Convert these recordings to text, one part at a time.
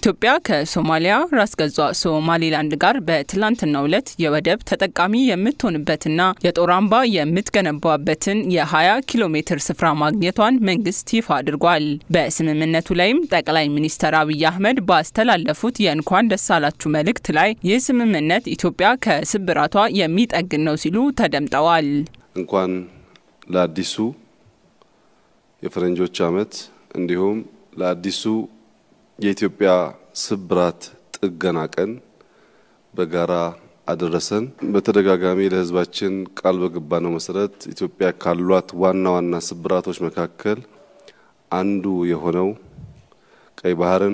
ኢትዮጵያ ከሶማሊያ ራስ ገዟ ሶማሌላንድ ጋር በትላንትናው ዕለት የወደብ ተጠቃሚ የምትሆንበትና የጦር አምባ የምትገነባበትን የ20 ኪሎ ሜትር ስፍራ ማግኘቷን መንግስት ይፋ አድርጓል። በስምምነቱ ላይም ጠቅላይ ሚኒስትር አብይ አህመድ ባስተላለፉት የእንኳን ደስ አላችሁ መልእክት ላይ ይህ ስምምነት ኢትዮጵያ ከስብራቷ የሚጠግን ነው ሲሉ ተደምጠዋል። እንኳን ለአዲሱ የፈረንጆች ዓመት እንዲሁም ለአዲሱ የኢትዮጵያ ስብራት ጥገና ቀን በጋራ አደረሰን። በተደጋጋሚ ለሕዝባችን ቃል በገባነው መሰረት ኢትዮጵያ ካሏት ዋና ዋና ስብራቶች መካከል አንዱ የሆነው ቀይ ባህርን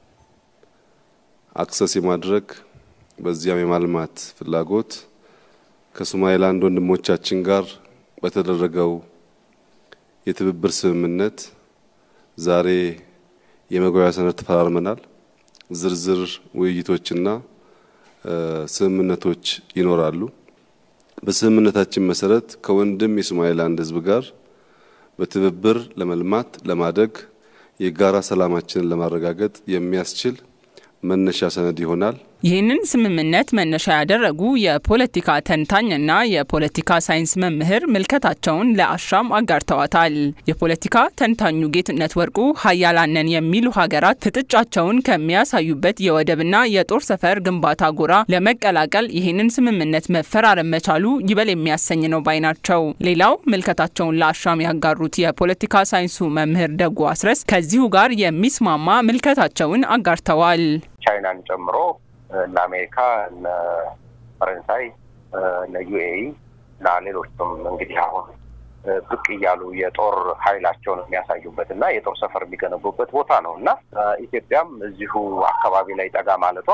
አክሰስ የማድረግ በዚያም የማልማት ፍላጎት ከሶማሌላንድ ወንድሞቻችን ጋር በተደረገው የትብብር ስምምነት ዛሬ የመግባቢያ ሰነድ ተፈራርመናል። ዝርዝር ውይይቶችና ስምምነቶች ይኖራሉ። በስምምነታችን መሰረት ከወንድም የሶማሌላንድ ሕዝብ ጋር በትብብር ለመልማት ለማደግ የጋራ ሰላማችንን ለማረጋገጥ የሚያስችል መነሻ ሰነድ ይሆናል። ይህንን ስምምነት መነሻ ያደረጉ የፖለቲካ ተንታኝና የፖለቲካ ሳይንስ መምህር ምልከታቸውን ለአሻም አጋርተዋታል። የፖለቲካ ተንታኙ ጌትነት ወርቁ ሀያላነን የሚሉ ሀገራት ፍጥጫቸውን ከሚያሳዩበት የወደብና የጦር ሰፈር ግንባታ ጎራ ለመቀላቀል ይህንን ስምምነት መፈራረም መቻሉ ይበል የሚያሰኝ ነው ባይ ናቸው። ሌላው ምልከታቸውን ለአሻም ያጋሩት የፖለቲካ ሳይንሱ መምህር ደጉ አስረስ ከዚሁ ጋር የሚስማማ ምልከታቸውን አጋርተዋል። ቻይናን ጨምሮ እነ አሜሪካ እነ ፈረንሳይ እነ ዩኤኢ እና ሌሎችም እንግዲህ አሁን ብቅ እያሉ የጦር ኃይላቸውን የሚያሳዩበት እና የጦር ሰፈር የሚገነቡበት ቦታ ነው እና ኢትዮጵያም እዚሁ አካባቢ ላይ ጠጋ ማለቷ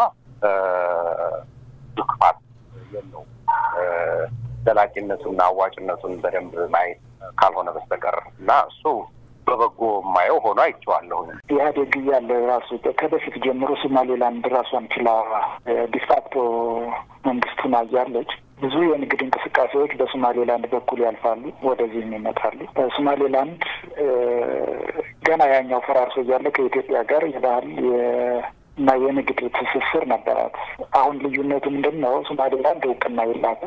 ድክፋት የለውም። ዘላቂነቱና አዋጭነቱን በደንብ ማየት ካልሆነ በስተቀር እና እሱ በበጎ የማየው ሆኖ አይቼዋለሁ። ኢህአዴግ እያለ ራሱ ከበፊት ጀምሮ ሶማሌላንድ ራሷን ችላ ዲፋክቶ መንግስቱን አያለች። ብዙ የንግድ እንቅስቃሴዎች በሶማሌላንድ በኩል ያልፋሉ፣ ወደዚህም ይመጣሉ። ሶማሌላንድ ገና ያኛው ፈራርሶ እያለ ከኢትዮጵያ ጋር የባህል እና የንግድ ትስስር ነበራት። አሁን ልዩነቱ ምንድን ነው? ሶማሌላንድ እውቅና የላትም።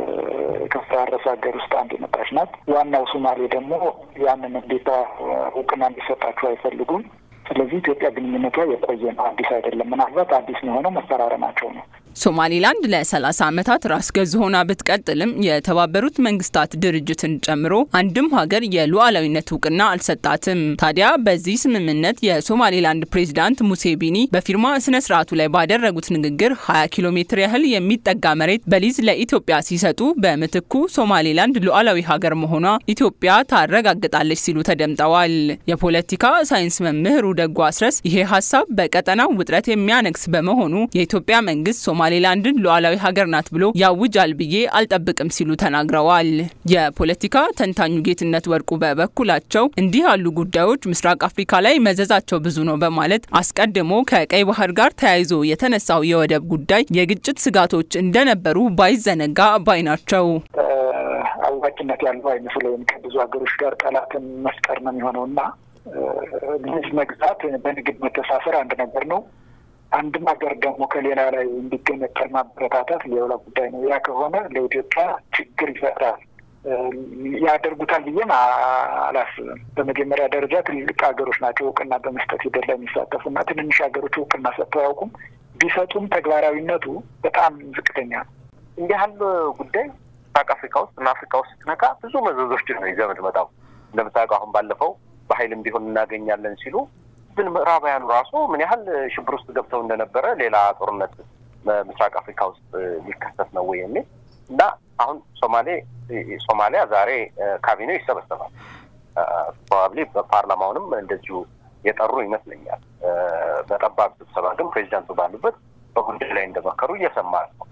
ከፈራረሰ ሀገር ውስጥ አንድ የመጣች ናት። ዋናው ሶማሌ ደግሞ ያንን እንዴታ እውቅና እንዲሰጣቸው አይፈልጉም። ስለዚህ ኢትዮጵያ ግንኙነቷ የቆየ ነው፣ አዲስ አይደለም። ምናልባት አዲስ የሆነው መፈራረማቸው ነው። ሶማሌላንድ ለ30 ዓመታት ራስ ገዝ ሆና ብትቀጥልም የተባበሩት መንግስታት ድርጅትን ጨምሮ አንድም ሀገር የሉዓላዊነት እውቅና አልሰጣትም። ታዲያ በዚህ ስምምነት የሶማሌላንድ ፕሬዚዳንት ሙሴ ቢኒ በፊርማ ስነ ስርዓቱ ላይ ባደረጉት ንግግር 20 ኪሎ ሜትር ያህል የሚጠጋ መሬት በሊዝ ለኢትዮጵያ ሲሰጡ በምትኩ ሶማሌላንድ ሉዓላዊ ሀገር መሆኗ ኢትዮጵያ ታረጋግጣለች ሲሉ ተደምጠዋል። የፖለቲካ ሳይንስ መምህሩ ደጉ አስረስ ይሄ ሀሳብ በቀጠናው ውጥረት የሚያነግስ በመሆኑ የኢትዮጵያ መንግስት ሶማሌላንድን ሉዓላዊ ሀገር ናት ብሎ ያውጃል ብዬ አልጠብቅም ሲሉ ተናግረዋል። የፖለቲካ ተንታኙ ጌትነት ወርቁ በበኩላቸው እንዲህ ያሉ ጉዳዮች ምስራቅ አፍሪካ ላይ መዘዛቸው ብዙ ነው በማለት አስቀድሞ ከቀይ ባህር ጋር ተያይዞ የተነሳው የወደብ ጉዳይ የግጭት ስጋቶች እንደነበሩ ባይዘነጋ ባይ ናቸው። አዋጭነት ያለው አይመስለኝም። ከብዙ ሀገሮች ጋር ጠላትን መፍጠር ነው የሚሆነው እና ሊዝ መግዛት በንግድ መተሳሰር አንድ ነገር ነው። አንድም ሀገር ደግሞ ከሌላ ላይ እንዲገነጠል ማበረታታት ሌላ ጉዳይ ነው። ያ ከሆነ ለኢትዮጵያ ችግር ይፈጥራል። ያደርጉታል ብዬም አላስብም። በመጀመሪያ ደረጃ ትልልቅ ሀገሮች ናቸው እውቅና በመስጠት ሂደት ላይ የሚሳተፉ እና ትንንሽ ሀገሮች እውቅና ሰጥተው አያውቁም። ቢሰጡም ተግባራዊነቱ በጣም ዝቅተኛ ነው። እንዲህ ያለ ጉዳይ ምስራቅ አፍሪካ ውስጥ እና አፍሪካ ውስጥ ስትነካ ብዙ መዘዞችን ነው ይዘህ የምትመጣው። እንደምታውቀው አሁን ባለፈው በኃይልም ቢሆን እናገኛለን ሲሉ ግን ምዕራባውያኑ ራሱ ምን ያህል ሽብር ውስጥ ገብተው እንደነበረ ሌላ ጦርነት ምስራቅ አፍሪካ ውስጥ ሊከሰት ነው ወይ የሚል እና አሁን ሶማሌ ሶማሊያ ዛሬ ካቢኔው ይሰበሰባል። ፕሮባብሊ በፓርላማውንም እንደዚሁ የጠሩ ይመስለኛል። በጠባብ ስብሰባ ግን ፕሬዚዳንቱ ባሉበት በጉዳይ ላይ እንደመከሩ እየሰማ ነው።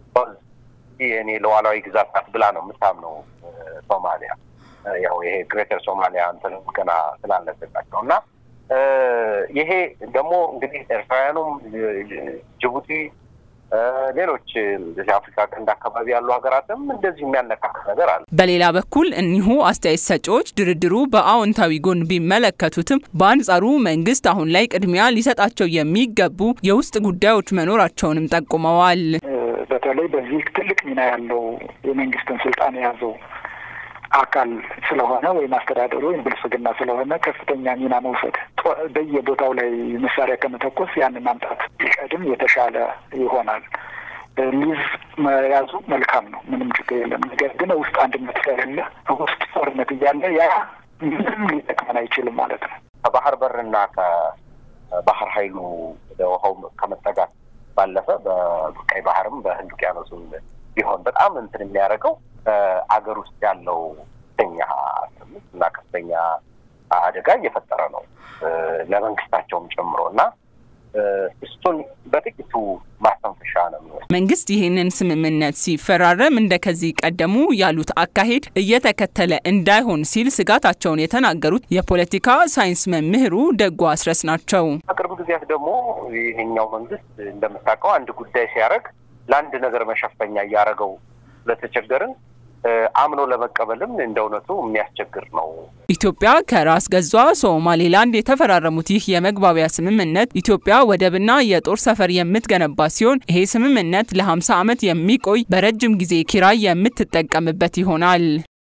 የኔ ሉዓላዊ ግዛት ናት ብላ ነው የምታምነው ሶማሊያ። ያው ይሄ ግሬተር ሶማሊያ እንትንም ገና ስላለባቸው እና ይሄ ደግሞ እንግዲህ ኤርትራውያኑም ጅቡቲ ሌሎች የአፍሪካ ቀንድ አካባቢ ያሉ ሀገራትም እንደዚህ የሚያነካክ ነገር አለ። በሌላ በኩል እኒሁ አስተያየት ሰጪዎች ድርድሩ በአዎንታዊ ጎን ቢመለከቱትም በአንጻሩ መንግስት አሁን ላይ ቅድሚያ ሊሰጣቸው የሚገቡ የውስጥ ጉዳዮች መኖራቸውንም ጠቁመዋል። በተለይ በዚህ ትልቅ ሚና ያለው የመንግስትን ስልጣን የያዘው አካል ስለሆነ ወይም አስተዳደሩ ወይም ብልጽግና ስለሆነ ከፍተኛ ሚና መውሰድ በየቦታው ላይ መሳሪያ ከመተኮስ ያንን ማምጣት ቢቀድም የተሻለ ይሆናል። ሊዝ መያዙ መልካም ነው፣ ምንም ችግር የለም። ነገር ግን ውስጥ አንድነት ከሌለ ውስጥ ጦርነት እያለ ያ ምንም ሊጠቅመን አይችልም ማለት ነው። ከባህር በርና ከባህር ኃይሉ ወደ ውሃው ከመጠጋት ባለፈ በቀይ ባህርም በህንድ ውቅያኖስም ቢሆን በጣም እንትን የሚያደርገው አገር ውስጥ ያለው ከፍተኛ ስሜት እና ከፍተኛ አደጋ እየፈጠረ ነው ለመንግስታቸውም ጨምሮ እና እሱን በጥቂቱ ማስተንፈሻ ነው የሚወስድ። መንግስት ይህንን ስምምነት ሲፈራረም እንደ ከዚህ ቀደሙ ያሉት አካሄድ እየተከተለ እንዳይሆን ሲል ስጋታቸውን የተናገሩት የፖለቲካ ሳይንስ መምህሩ ደጉ አስረስ ናቸው። በቅርብ ጊዜያት ደግሞ ይሄኛው መንግስት እንደምታውቀው አንድ ጉዳይ ሲያደርግ ለአንድ ነገር መሸፈኛ እያደረገው ስለተቸገርን አምኖ ለመቀበልም እንደ እውነቱ የሚያስቸግር ነው። ኢትዮጵያ ከራስ ገዟ ሶማሌላንድ የተፈራረሙት ይህ የመግባቢያ ስምምነት ኢትዮጵያ ወደብና የጦር ሰፈር የምትገነባ ሲሆን ይሄ ስምምነት ለ50 ዓመት የሚቆይ በረጅም ጊዜ ኪራይ የምትጠቀምበት ይሆናል።